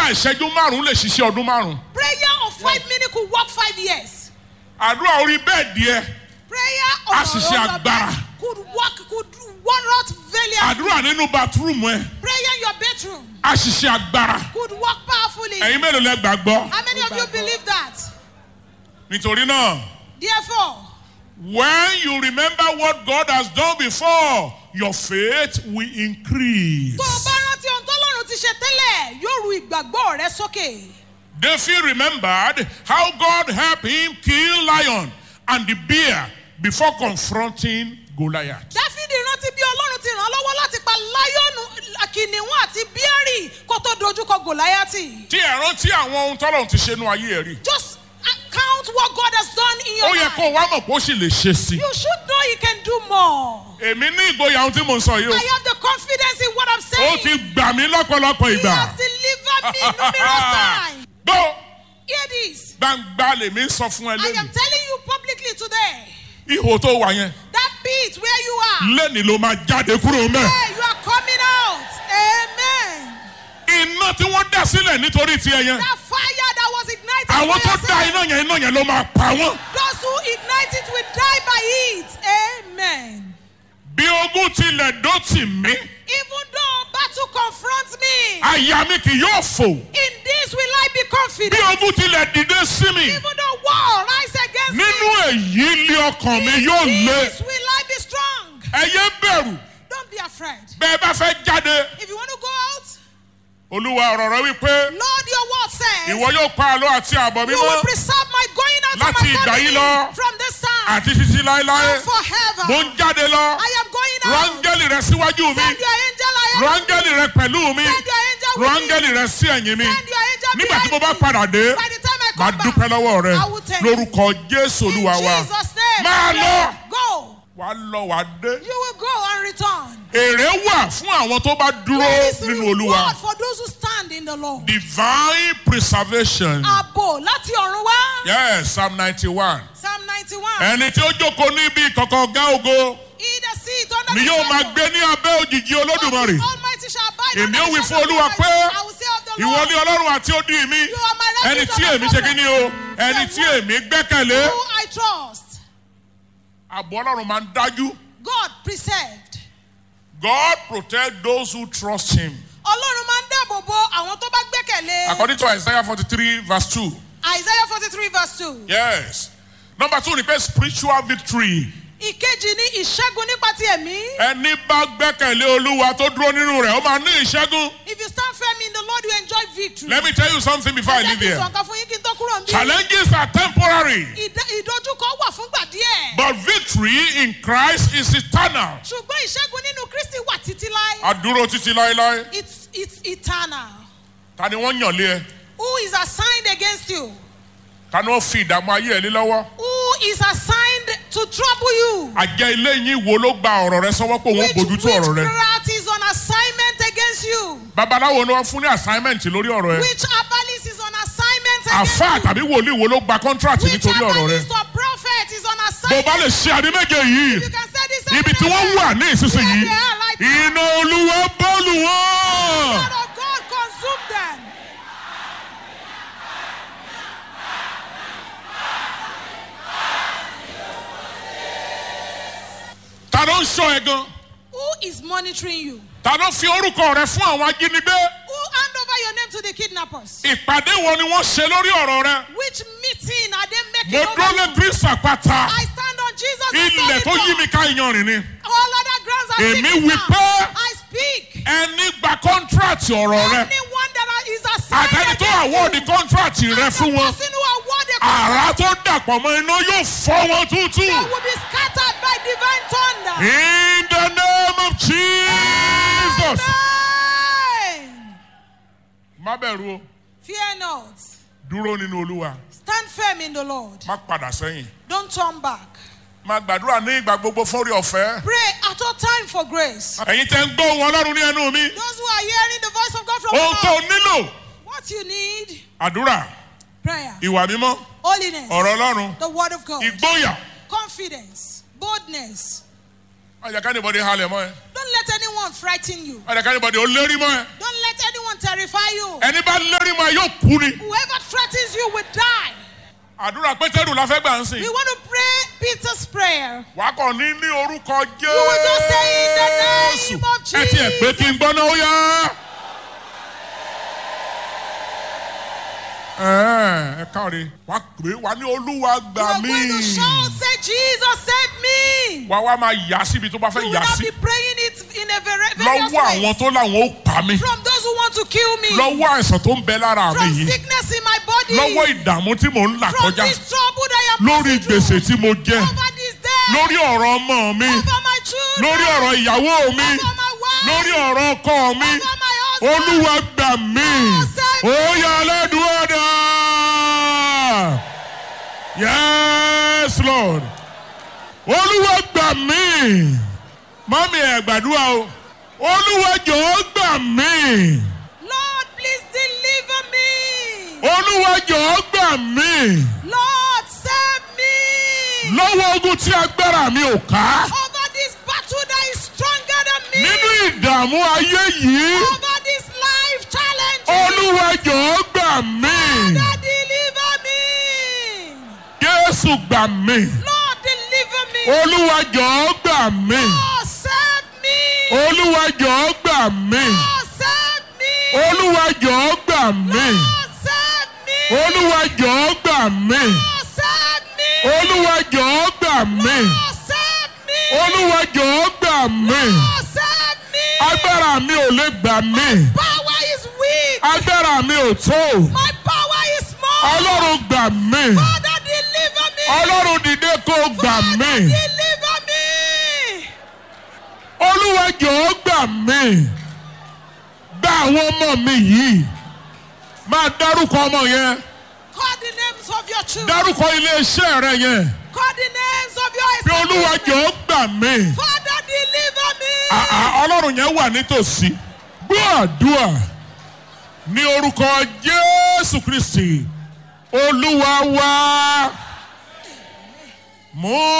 ìṣẹ́jú márùn-ún lè ṣiṣẹ́ ọdún márùn-ún. Prayer of five minutes could work five years. àdúrà orí bẹ́ẹ̀ díẹ̀ Prayer A of sì ṣe on your agbára. bed could work, could one out valiant. àdúrà nínú bathroom ẹ Prayer in your bedroom a sì ṣe agbára. could work powerfully. ẹ̀yin mélòó lẹ gbàgbọ́. How many of you believe that? nítorí náà Therefore, when you remember what God has done before your faith will increase. tó o bá rántí ohun tọ́lọ́run ti ṣe tẹ́lẹ̀ yóò ru ìgbàgbọ́ rẹ sókè. David remembered how God helped him kill lion and the bear before confronting Goliath. Dáfídì rántí bí Ọlọ́run ti ràn án lọ́wọ́ láti pa láyọ̀nù kìnìún àti bíárì kó tó dojúkọ Gòláyátì. tí ẹ rántí àwọn ohun tọ́lọ́run ti ṣe nú ayé ẹ̀ rí. Just count what God has done in your ó yẹ life. kó o wá mọ̀ pé ó sì lè ṣe sí i. You should know He can do more. èmi ní ìgboyà ohun tí mò ń sọ yìí I have the confidence in what I'm o. ó saying. ti gbà mí lọ́pọ̀lọpọ̀ He ìgbà. has delivered me numerous times. gbọ́ Hear this. gbangba lèmi ń sọ fún ẹ I am lẹ́nu. telling you publicly today. ihò tó wà yẹn That pit where you are. lẹ́ni ló máa jáde kúrò mẹ́. Hey, you are coming out. Amen. iná tí wọ́n dá sílẹ̀ nítorí tiẹ̀ yẹn. That fire that was ignited. àwọn for tó your dá sake, iná yẹn iná yẹn ló máa pa wọ́n. Those who ignite it will die by it. Amen. bí ogún tilẹ̀ dó tì mí Even though battle confronts me, àyà mi kì yóò fò. in this will I be bí confident. ogún tilẹ̀ dìde sí mi Even though war rise against nínú me, èyí lé ọkàn mi in yóò lé. this will I be strong. ẹ yé bẹ̀rù Don't be afraid. bẹ́ẹ̀ bá fẹ́ jáde. If you want to go out, olúwa ọ̀rọ̀ rẹ wípé Lord, your word says, ìwọ yóò pa àlọ́ àti àbọ̀ you will mímọ́ preserve my going out Láti and ìgbà my yìí coming lọ, in from this time àti títí láéláé. and forever. mo ń jáde lọ. I am going out. rángẹ́lì rẹ síwájú mi. Send your angel ahead. rángẹ́lì rẹ pẹ̀lú mi. Send your angel with me. rángẹ́lì rẹ sí ẹ̀yìn mi. Send your angel nígbà tí mo behind bá me. padà dé By the time I máa come dúpẹ́ back, lọ́wọ́ rẹ I will thank you. lórúkọ jésù in olúwa wa. Jesus' name, máa lọ. go. wàá lọ wàá dé. You will go and return. èrè wà fún àwọn tó bá dúró There is nínú reward olúwa. for those who stand in the Lord. divine preservation. Ààbò láti ọ̀run wá. yes psalm ninety one. Psalm ninety-one. ẹni tí ó jókòó níbi ìkọ̀kọ̀ ọ̀gá ògo He that sit under ni the yóò máa shadow gbé ní abẹ́ òjìji of olódùmarè. the Almighty shall abide Èmi under ó the wí shadow fún of the Olúwa Almighty. pé, I will say of the ìwọ Lord, ni ọlọ́run àti odi mi. You are my ẹni refuge tí and èmi my ṣe kí ni o fortress. ẹni The tí one èmi gbẹ́kẹ̀lé. Who I trust. àbọ̀ ọlọ́run máa ń dájú. God preserved. God protect those who trust him. Ọlọ́run máa ń dáàbò bo àwọn tó bá gbẹ́kẹ̀lé. according to Isaiah forty three verse two. Isaiah forty-three verse two. yes. number two ni pé spiritual victory. Ìkejì ni ìṣẹ́gun nípa ti ẹ̀mí. ẹni bá gbẹ́kẹ̀lé olúwa tó dúró nínú rẹ̀ ó máa ní ìṣẹ́gun. If you stand firm in the Lord, you enjoy victory. let me tell you something before I Ẹ jẹ́ leave kí n here. sọ nǹkan fún yín kí n tó kúrò níbí. challenges are temporary. Ìdá- Ìdojúkọ wà fúngbà díẹ̀. but victory in Christ is eternal. Ṣùgbọ́n ìṣẹ́gun nínú Kristi wà títí láé. àdúró títí láéláé. It's it's eternal. ta ni wọ́n yàn lé ẹ. Who is assigned against you? ta ni wọ́n fi ìdààmú ayé ẹ lé lọ́wọ́. Who is assigned to trouble you? àjẹ́ ilé yín wo ló gba ọ̀rọ̀ rẹ sọ́wọ́ pé òun Which bójútó ọ̀rọ̀ rẹ. witchcraft is on assignment against you? babaláwo ni wọ́n fún ní assignment lórí ọ̀rọ̀ ẹ. Which herbalist is on assignment against àfáà you? tàbí wòlíì wo ló gba contract Which nítorí ọ̀rọ̀ rẹ. herbalist or prophet is on bó o assignment? bá lè ṣe àní méje yìí You can say this ibi tí wọ́n wà ní ìsinsìnyí iná olúwa bọ́ọ̀lù wọn. God of God consume them. ta ló ń sọ ẹ gan. Who is monitoring you? ta ló fi orúkọ rẹ fún àwọn ajínigbé. Who hand over your name to the kidnappers? ìpàdé wo ni wọ́n ṣe lórí ọ̀rọ̀ rẹ. Which meeting are they making mo over dúró lé you? kristu àpáta. I stand on Jesus. ilẹ̀ tó yí mi ká iyanrìn ni. All other grounds are Èmi sinking wí sand. pé- I speak. ẹni gba contract ọ̀rọ̀ rẹ. Anyone that is assigned àtẹni tó against award you, contract rẹ and fún the wọn. person who awarded àrà tó dàpọ̀ mọ́ iná yóò fọ́ wọn tútù. they will be scattered by divine thunder. in the name of jesus. Amen. má bẹ̀rù o Fear not. dúró nínú olúwa Stand firm in the Lord. má padà sẹ́yìn. Don't turn back. máa gbàdúrà ní ìgbà gbogbo fọ́rí ọ̀fẹ́. Pray at all time for grace. ẹ̀yin tẹ́ ń gbọ́ ohun ọlọ́run ní ẹnu mi. Those who are hearing the voice of God from ohun tó above, nílò what you need, àdúrà prayer, ìwà mímọ́ holiness, ọ̀rọ̀ ọlọ́run the word of God, ìgboyà confidence, boldness. ọjà kánìbọdì halẹ̀ mọ́ ẹ Don't let anyone frighten you. ọjà kánìbọdì ó lérí mọ́ ẹ Don't let anyone terrify you. ẹni bá lérí mọ́ ẹ yóò kú ni. Whoever threatens you will die. àdúrà pétérù la fẹ́ gbà ń sìn. We want to pray Peter's prayer. wà á kàn ní ní orúkọ You will just say in the jésù name of ẹ tiẹ̀ pé kí n Jesus. gbọ́ náà ó yá. ẹ ẹ káre wà á pè é wà á ní olúwa You gbà are mí. going to shout, say, Jesus, save me. wà á wá máa yà síbi tó bá You fẹ́ will yà not sí. be praying it in a very various lọ́wọ́ àwọn ways. tó láwọn ó pa mí. From those who want to kill me. lọ́wọ́ àìsàn tó ń bẹ lára mi From yìí. sickness in my body. lọ́wọ́ ìdààmú tí mò ń là From kọjá. this trouble that I am lórí passing through. gbèsè tí mo jẹ. Over this day. lórí ọ̀rọ̀ ọmọ mi. Over my children. lórí ọ̀rọ̀ ìyàwó mi. Over my wife. lórí ọ̀rọ̀ ọkọ mi. Over my husband. olúwa gbà mí. ó yá aládùúgbò dá. yes lord. olúwa gbà mí. mọ́mí ẹ̀ gbàdúrà o. olúwa jọ̀ọ́ gbà mí. Lord, please deliver me. olúwa jọ̀ọ́ gbà mí. Lord, save me. lọ́wọ́ ogun tí agbára mi ò ká. Over this battle that is stronger than me. nínú ìdààmú ayé yìí. Over this life challenge. olúwa jọ̀ọ́ gbà mí. Lord, deliver me. jésù gbà mí. Lord, deliver me. olúwa jọ̀ọ́ gbà mí. Lord, save me. olúwa jọ̀ọ́ gbà mí. Lord, save me. olúwa jọ̀ọ́ gbà mí. Lord, save me. olúwa jọ̀ọ́ gbà mí. Lord, save me. olúwa jọ̀ọ́ gbà mí. Lord, save me. olúwa jọ̀ọ́ gbà mí. Lord, save me. agbára mi ò lè gbà mí. Power is weak. agbára mi ò tó. My power is small. ọlọ́run gbà mí. Father, deliver me. ọlọ́run dìde kó gbà mí. Deliver me. olúwa jọ̀ọ́ gbà mí. gba àwọn ọmọ mi yìí. máa dárúkọ ọmọ yẹn. Call the names of your children. dárúkọ iléeṣẹ́ rẹ yẹn. Call the names of your bí olúwa establishment. jọ̀ọ́ gbà mí. Father, deliver me. Àà, ọlọ́run yẹn wà nítòsí. gbọ́ àdúrà ní orúkọ jésù kristi olúwa wá. mú